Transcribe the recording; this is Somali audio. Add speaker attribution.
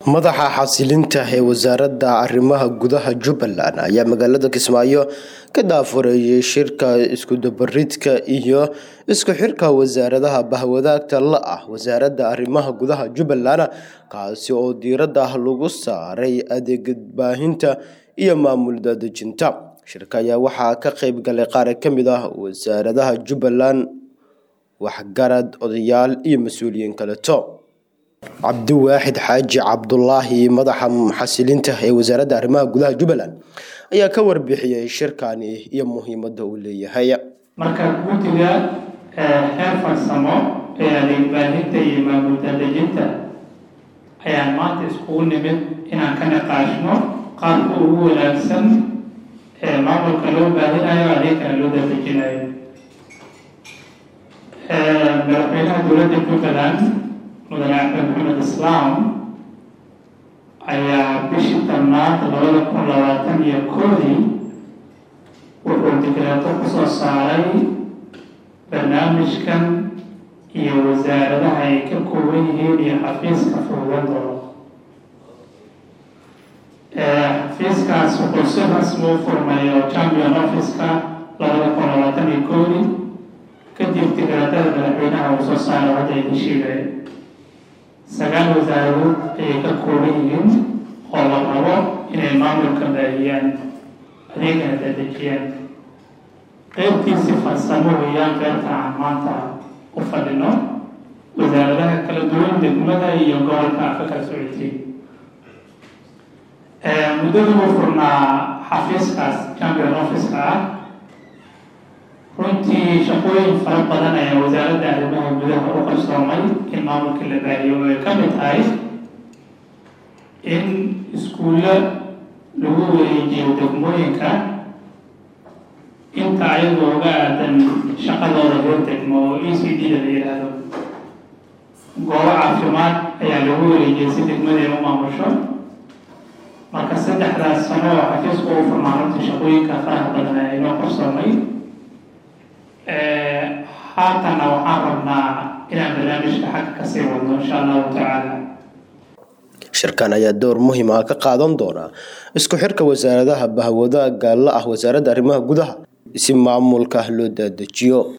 Speaker 1: madaxa xasilinta ee wasaaradda arrimaha gudaha jubbaland ayaa magaalada kismaayo ka daafureeyay shirka iskudubaridka iyo isku xirka wasaaradaha bahwadaagta la ah wasaaradda arrimaha gudaha jubbaland kaasi oo diiradda lagu saaray adeegbaahinta iyo maamul daadejinta shirka ayaa waxaa ka qeyb galay qaar ka mid ah wasaaradaha jubbaland waxgarad odayaal iyo mas-uuliyiin kaleto cabdiwaaxid xaaji cabdulaahi madaxa xasilinta ee wasaaradda arrimaha gudaha jubbaland ayaa ka warbixiyey shirkani iyo muhiimadda uu leeyahay
Speaker 2: marka guddiga heer farsamo ee adeegbaahinta iyo maamul daadejinta ayaan maanta iskugu nimid inaan ka niqaashno qaabka ugu wanaagsan ee maamulka loo baahinayo adeegkana loo daadejinayo madaxweynaha dowladda jubbaland mudane axmed maxamed islaam ayaa bishii tobnaad labada kun labaatan iyo koodii wuxuu dikraato kusoo saaray barnaamijkan iyo wasaaradaha ay ka kooban yihiin iyo xafiiska fuudadooda xafiiskaas wuxuu si rasmi u furmay oo champion office-ka labada kun labaatan iyo koodii kadib dikraatada madaxweynaha uu soo saaray hadda idin sheegaya sagaal wasaaradood ayay ka kooban yihiin oo la rabo inay maamulka baahiyaan adeegana daadejiyaan qeybtiisi farsamo weeyaan qeybta aan maanta u fadhino wasaaradaha kala duwan degmada iyo gobolka ka kala socotay muddadii uu furnaa xafiiskaas champion office-ka ah runtii shaqooyin fara badan ayaa wasaaradda arrimaha gudaha u qarsoomay in maamulka la baahiyo oo ay ka mid tahay in iskuulla lagu wareejiyo degmooyinka inta ayagoo uga aadan shaqadooda loo degmo oo e c d da la yidhaahdo goobo caafimaad ayaa lagu wareejiyay si degmadii u maamusho marka saddexdaas sano oo xafiisku u furnaa runtii shaqooyinka faraha badan ayaa inoo qarsoomay haatanna waxaan rabnaa inaan barnaamijka xagga kasii wadno insha allahu tacaala
Speaker 1: shirkan ayaa door muhiim ah ka qaadan doona isku xirka wasaaradaha bahwadaaga la ah wasaaradda arrimaha gudaha si maamulka loo daadejiyo